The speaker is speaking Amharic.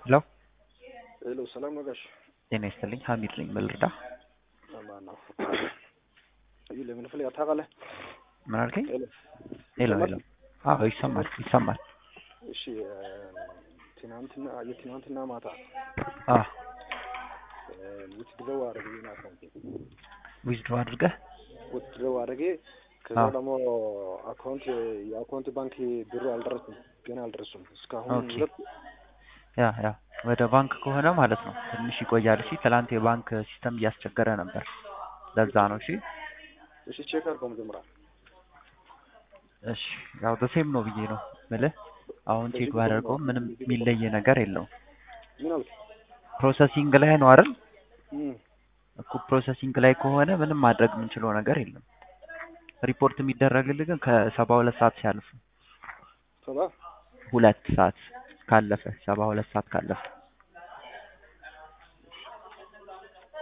ሄሎ ሄሎ ሰላም ነው ጋሽ? ጤና ይስጥልኝ። ሀሚድ ነኝ። ምን ልርዳ? ማን ነው? እዩ ለምን ፍለጋ ታውቃለህ? ምን አልከኝ? ሄሎ ሄሎ ይሰማል? ሄሎ። አዎ ይሰማል ይሰማል። እሺ ትናንትና የትናንትና ማታ አዎ ውትድረው አድርጌ ነው አካውንቴ ዊዝድሮ አድርገህ ውትድረው አድርጌ ከዛ አዎ። ደግሞ አካውንት የአካውንት ባንክ ብሩ አልደረሱም ገና አልደረሱም እስካሁን ኦኬ። ሁለት ያ ያ ወደ ባንክ ከሆነ ማለት ነው ትንሽ ይቆያል። እሺ ትላንት የባንክ ሲስተም እያስቸገረ ነበር። ለዛ ነው። እሺ እሺ ቼክ አድርገው መጀመሪያ እሺ ያው በሴም ነው ብዬ ነው ምልህ። አሁን ቼክ በዚህ ቁጥር ባደርገውም ነው። ምንም በዚህ ቁጥር የሚለይ ነገር የለውም። ምን አልክ? ፕሮሰሲንግ ላይ ነው አይደል? እም፣ እኮ ፕሮሰሲንግ ላይ ከሆነ ምንም ማድረግ የምንችለው ነገር የለም። ሪፖርት የሚደረግልህ ግን ከሰባ ሁለት ሰዓት ሲያልፍ ነው። ሰባ ሁለት ሰዓት ካለፈ ሰባ ሁለት ሰዓት ካለፈ